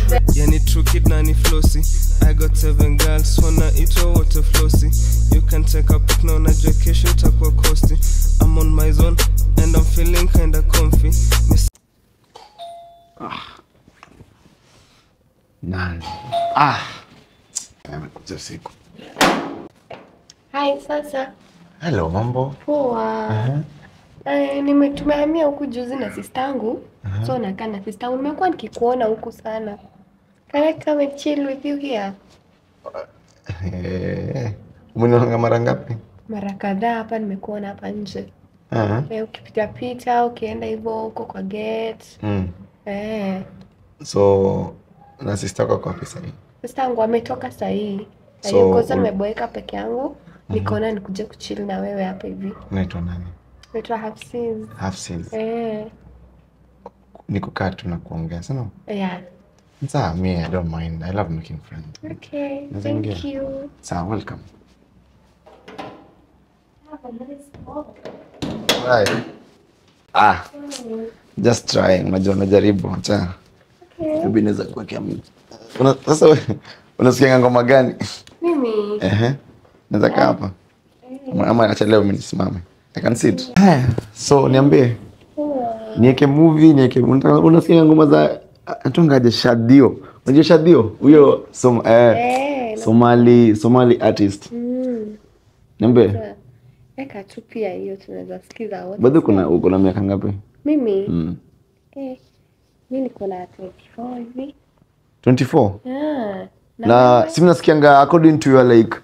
yani true kid na ni flossy i got seven girls wanaitwa wote flossy you can take a pic na unajua kesho itakuwa kosti i'm on my zone and i'm feeling kinda comfy Miss Nani? Ah. Amekuja usiku. Hai, sasa Hello, mambo. poa. Eh, nime tumehamia huku juzi na sistangu so nakaa na sistangu. Nimekuwa nikikuona huku sana. Can I come and chill with you here? Eh. Umenionanga mara ngapi? Mara kadhaa hapa nimekuona hapa nje. Ah. Eh, ukipita pita ukienda hivyo huko kwa gate. Mm. Eh, So na sister yako kwa pesa hii. sistangu ametoka saa hii. Na So, hiyo kosa ul- nimeboeka peke yangu. Nikaona nikuje kuchill na wewe hapa hivi. Unaitwa nani? Naitwa Hafsiz. Half sales. Eh, Ni kukaa tu na kuongea, sana. yeah. Sawa, me I don't mind. I love making friends. Okay, Naweza thank ingia? you. Sawa, welcome. Right. Ah, just try. Unajua najaribu. Acha. Okay. Maybe naweza kuwekea mtu. Una, sasa wewe unasikia ngoma gani? Mimi Ehe. Naweza kaa hapa. Ama- Ama acha leo mimi nisimame. I can sit. Haya, so niambie. Niweke movie, niweke unataka unasikia ngoma za atungaje Shadio. Unajua Shadio? Huyo som, eh, Eh, Somali Somali artist. mm. Niambie. Weka tu pia hiyo tunaweza sikiza wote. Bado kuna uko na miaka ngapi? Mimi Mm. eh, mi niko na 24 hivi. 24. Ah, na Na wewe? si mnasikianga according to your like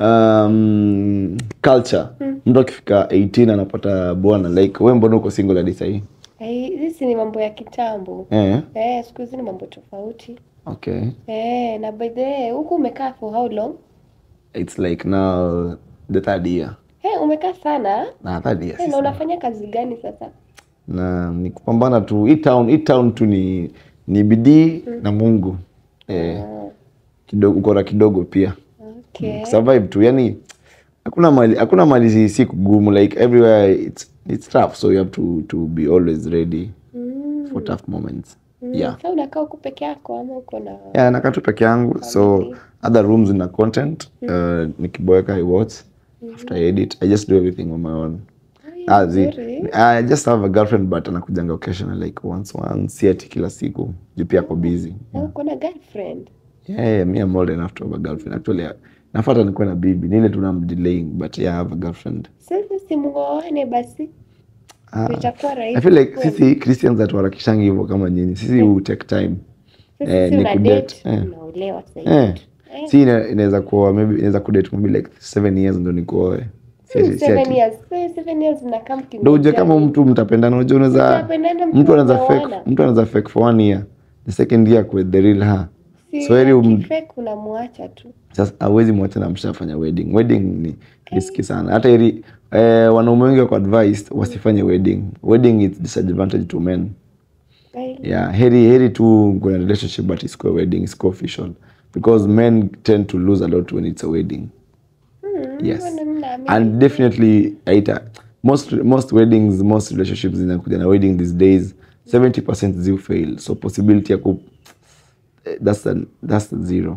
um, culture mtu akifika 18 anapata bwana like wewe mbona uko single hadi sahii Eh, hizi ni mambo ya kitambo. eh Eh, siku hizi ni mambo tofauti. okay Eh, na by the way, huku umekaa for how long? it's like now the third year Eh, umekaa sana? na third year Eh, na sasa. unafanya kazi gani sasa? na ni kupambana tu hii town hii town tu ni ni bidii na Mungu eh kidogo ukora kidogo pia Okay. survive tu yani hakuna mali hakuna mali si- si kugumu like everywhere it's it's tough so you have to to be always ready Mm. for tough moments Mm. yeah Sasa unakaa huku peke yako ama uko na yeah nakaa tu peke yangu so Family. other rooms in the content uh, nikiboeka i watch after I edit i just do everything on my own Ai, Ah, zi, nzuri. I just have a girlfriend but anakujanga occasionally like once once si ati kila siku juu pia ako busy Na uko na girlfriend? yeah, yeah, me I'm old enough to have a girlfriend actually uh, nafuata nikuwe na bibi nile tu I'm delaying but yeah I have a girlfriend Sasa simuoane basi. Ah, Itakuwa rahisi. I feel like kweli. sisi Christians hatuharakishangi hivyo kama nyinyi sisi hu take time Sasa eh, si ni una kudate, date, eh. unaolewa sasa eh. hivi. Eh. si ina- inaweza kuwa maybe inaweza kudate maybe like seven years ndo nikuoe Si ati- Hmm, si seven ati- years. Eh, seven years mnakaa mkingojea ndo uje kama nini? mtu mtapendana unajua unaweza Mtapendana mtu anaweza fake mkielewana. mtu anaweza fake for one year the second year with the real her Si so heri um, akifake unamwacha tu. sasa hawezi mwacha na mshafanya wedding wedding ni riski sana hata heri eh, wanaume wengi wako advised wasifanye wedding wedding is disadvantage to men Eh, yeah heri heri tu kuna relationship but isikuwe wedding isikuwe official because men tend to lose a lot when it's a wedding hmm, yes mbona mimi naamini? and definitely aita most most weddings most relationships zinakuja na wedding these days 70% zi fail so possibility ya ku eh, that's the, that's the zero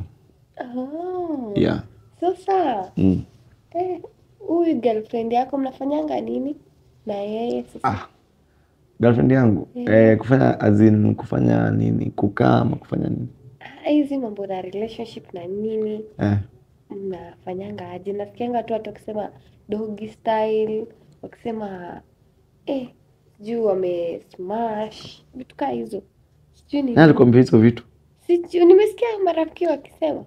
Oh. yeah Sasa mm. eh, huyu girlfriend yako mnafanyanga nini na yeye sasa? ah girlfriend yangu eh, kufanya as in kufanya nini kukaa ama kufanya nini Ah, hizi mambo na relationship na nini eh. mnafanyanga aje? Nasikianga tu watu wakisema doggy style, wakisema eh, sijui wame smash vitu kaa hizo, sijui ni nani alikwambia hizo vitu sijui, nimesikia marafiki wakisema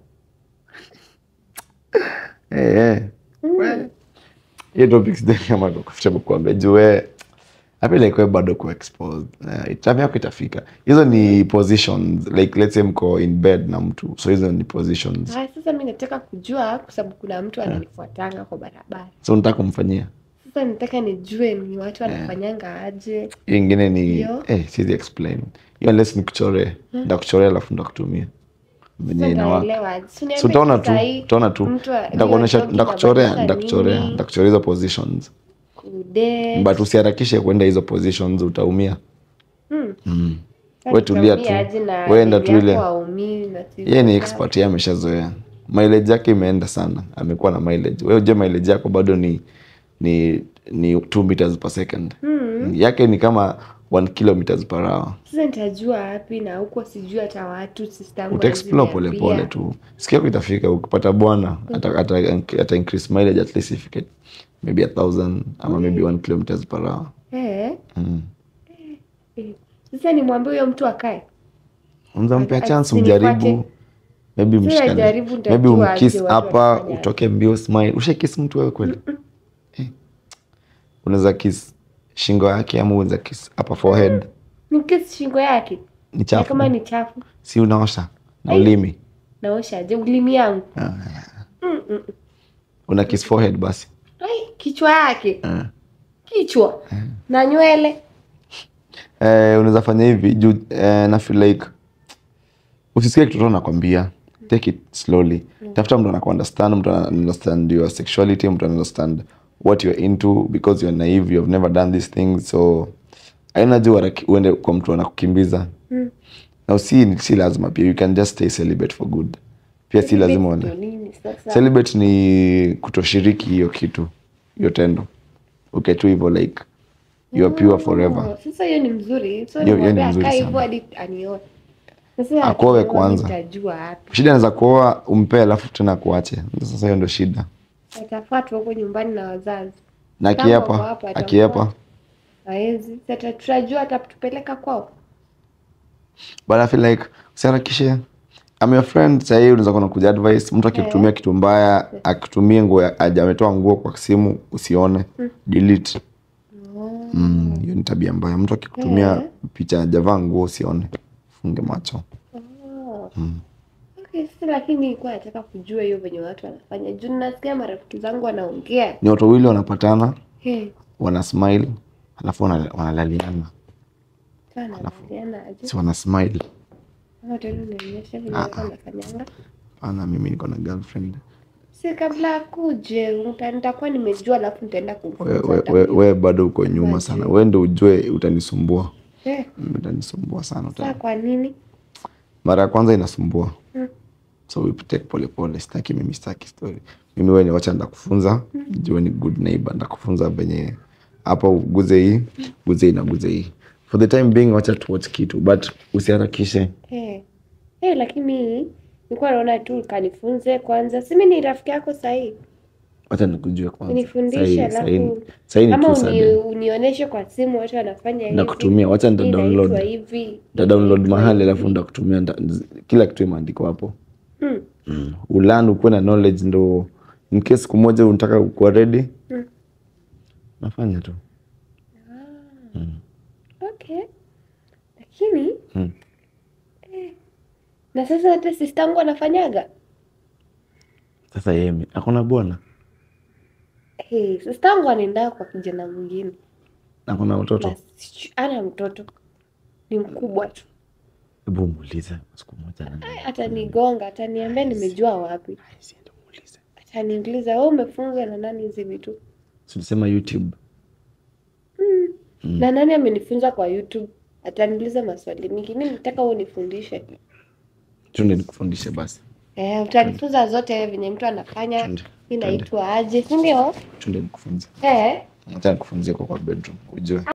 eh, eh. mm. hiyo topic sidhani kama ndo comfortable kuambia juu we I feel like we bado ku exposed uh, time yako itafika hizo ni positions like let's say mko in bed na mtu so hizo ni positions Ah, sasa mi nataka kujua kwa sababu kuna mtu ananifuatanga kwa barabara. so nataka kumfanyia Sasa nataka nijue ni watu wanafanyanga aje. hiyo ingine ni Hiyo. eh, siwezi explain hiyo unless nikuchoree ndakuchorea alafu ndakutumia venye Sasa inawaka naelewa aje. Si so uniambie utaona tu sahi, utaona tu mtu wa- ndakuonyesha hiyo ndakuchorea inamaanisha ndakuchorea nini? ndakuchorea hizo positions Kudate. but usiharakishe kwenda hizo positions utaumia Hmm. mm. we tulia tu Utaumia aje na we enda bibi tu ile yako haumii na sisi yeye ni sawa. expert yeye ameshazoea mileage yake imeenda sana amekuwa na mileage wewe je mileage yako bado ni ni ni 2 meters per second Hmm. yake ni kama 1 kilometers per hour Sasa nitajua wapi na huko sijui hata watu sister yangu utaexplore hawezi pole pole niambia. tu siku yako itafika ukipata bwana ata, ata, ata increase mileage at least ifike maybe a thousand ama maybe 1 kilometers per hour Eh, mm. eh. Sasa nimwambie huyo mtu akae. unaweza mpea Ati- chance ati umjaribu nifuate. maybe Sasa mshikane jaribu nitajua maybe aje umkiss watu hapa wanafanya. utoke mbio smile ushakiss mtu wewe kweli Eh. unaweza kiss shingo yake ama unaweza kiss hapa forehead Nikisi shingo yake. ni Na chafu kama ni chafu, si unaosha na Ai. ulimi naoshaje ulimi yangu? Ah, Mm, mm. una kiss forehead basi Ai, kichwa yake. Ah. Kichwa. Na nywele. eh, unaweza fanya hivi juu eh, na feel like usisikie kitu tu anakwambia take it slowly tafuta mtu anakuunderstand mtu ana understand your sexuality mtu ana understand what you're into because you're naive you've never done these things so aina juu haraki- uende kwa mtu anakukimbiza Mm. na si si lazima pia you can just stay celibate for good pia si lazima Ndio uende nini sasa? celibate ni kutoshiriki hiyo kitu hiyo tendo uketu hivyo like you are pure forever Oh, Sasa hiyo ni mzuri. So Hiyo- hiyo ni nimwambie mzuri akae sana. hivyo hadi anioe. Sasa Akoe akioa kwanza. Nitajua wapi. shida anaweza kuoa umpe alafu tena kuache sasa hiyo ndo shida Atafuatwa huko nyumbani na wazazi. na Kama wako akiepa hapa, akiepa atamfuata. Haezi. Sasa tutajua atatupeleka kwao. but I feel like usiharakishe I'm your friend sahii unaweza kuwa nakuja advice mtu akikutumia kitu mbaya akitumia nguo ya- aja ametoa nguo kwa simu usione delete Mm, hiyo ni tabia mbaya mtu akikutumia Eh. picha ajavaa nguo usione funge macho Oh. Okay, sasa lakini nilikuwa nataka kujua hiyo venye watu wanafanya. Juu nasikia marafiki zangu wanaongea. ni watu wawili wanapatana Hey, wana smile alafu wana- wanalaliana sana wanaliana aje? si wana smile Ama tena unionyeshe venye Ah, watu ah. wanafanyanga. pana mimi niko na girlfriend Si kabla akuje, uta- nitakuwa nimejua alafu nitaenda we, kumfunza. we, we, we bado uko nyuma sana we ndo ujue utanisumbua Eh, Mm, utanisumbua sana Sasa uta... kwa nini? mara ya kwanza inasumbua Mm. so we take pole pole sitaki mimi sitaki story mimi wewe ni wacha ndakufunza jue ni good neighbor ndakufunza venye hapa uguze hii guze hii na guze hii for the time being wacha tu watch kitu but usiharakishe Eh. Eh, lakini nilikuwa naona tu kanifunze kwanza. Si mimi ni rafiki yako sahii. wacha nikujue kwanza Unifundishe Sahi- alafu sahi- sahi ni ama tu uni, Sunday. unionyeshe kwa simu watu wanafanya hivi. Nakutumia, wacha nita hii download. inaitwa hivi. nda download inaitwa mahali hivi. alafu ndakutumia nda- kila kitu imeandikwa hapo Mm. mm. ulan ukuwe na knowledge ndo in case siku moja unataka kuwa ready Mm. nafanya tu Okay. Lakini Mm. eh, na sasa hata sistangu anafanyaga. sasa yeye akona bwana Hey, sistangu anaenda kwa kijana mwingine. akona watoto Na siju- ana mtoto. Ni mkubwa tu. hebu muulize siku moja na- Ai, Atanigonga, ataniambia nimejua wapi. Ai, siende muulize. Ataniuliza wewe umefunzwa na nani hizi vitu? Si ulisema youtube Na nani amenifunza kwa YouTube? Ataniuliza maswali mingi. Mimi nataka wewe unifundishe. tunde nikufundishe basi Eh, utanifunza zote venye mtu anafanya. Twende, Inaitwa aje, si ndio? tunde nikufunze Eh. acha nikufunzie kwa kwa bedroom ujue